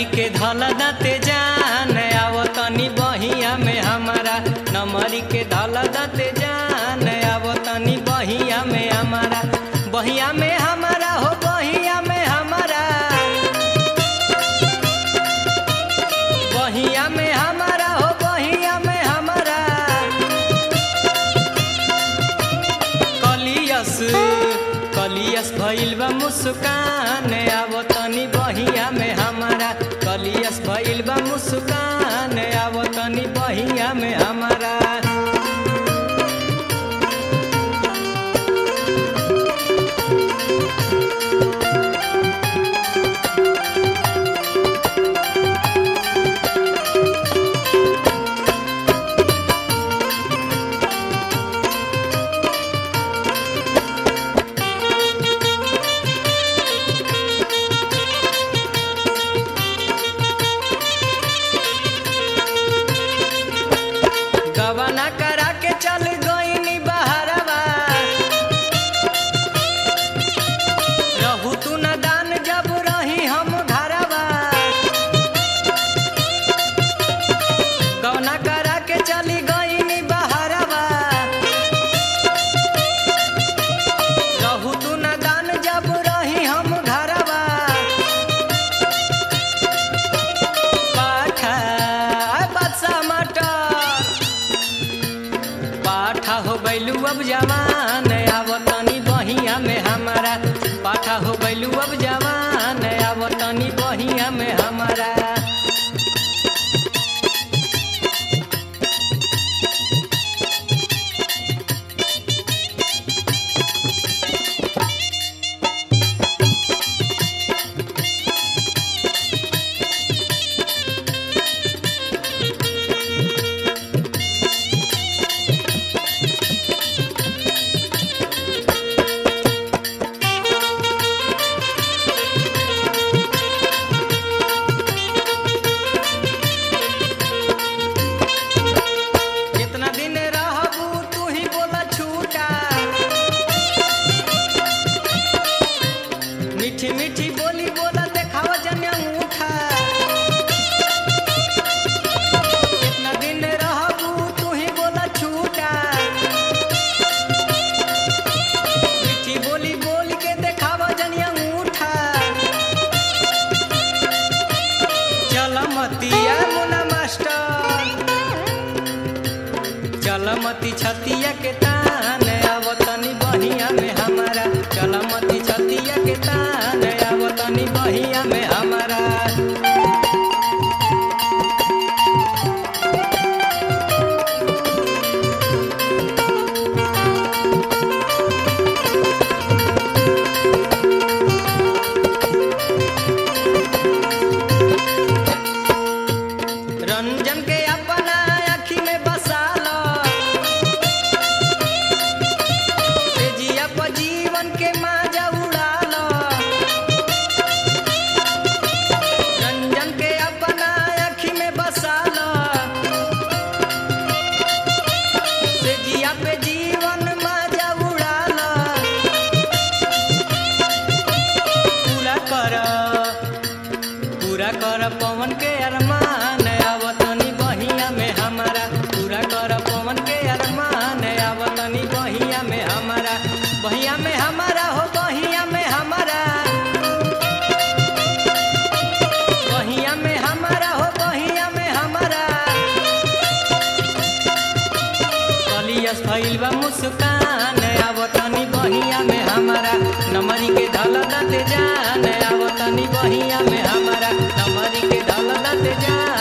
के धल दते जान आव तनी बहिया में हमारा नमरी के धल दते जान आव तनी बहिया में हमारा बहिया में हमारा हो बहिया में हमारा बहिया में हमारा हो बहिया में हमारा कलियस कलियस भइल बा मुस्कान आव तनी बहिया में हमारा कलियस भइल बा मुस्कान आव तनी बहिया में हमारा गबना करा के चल गईनी बहरवा रहू तू न दान जब रही हम घरवा गबना करा के चली गईनी बहरवा रहू तू न दान जब रही हम घरवा पाठा बादशाह मटर पाठा हो गैलू अब जवान आव तनी बहिया में हमारा पाठा हो गैलू अब जवान आव तनी बहिया में हमारा कितना दिन रहबू तू ही बोला छूटा मीठी मीठी बोली बोला देखावा जन्या उठा कितना दिन रहबू तू ही बोला छूटा मीठी बोली बोल के देखावा जनिया उठा चल मतिया मुना मास्टर चलमती छतिया के तान आवतनी बहिया में हमारा चलमती छतिया के तान आवतनी बहिया में हमारा रंजन के अपना आँखी में बसा लो तेजिया पर जीवन के माजा उड़ा लो रंजन के अपना आँखी में बसा लो तेजिया पे जीवन माजा उड़ा लो पूरा कर पूरा कर पवन के अरमान आवतनी बहिया में हमारा पूरा कर पवन के अरमान आवतनी बहिया में हमारा बहिया में हमारा हो बहिया में हमारा बहिया में हमारा हो बहिया में हमारा कलियस भइल बा मुस्कान आवतनी बहिया में हमारा नमरी के धल दत जान आवतनी बहिया में हमारा नमरी के धल दत जान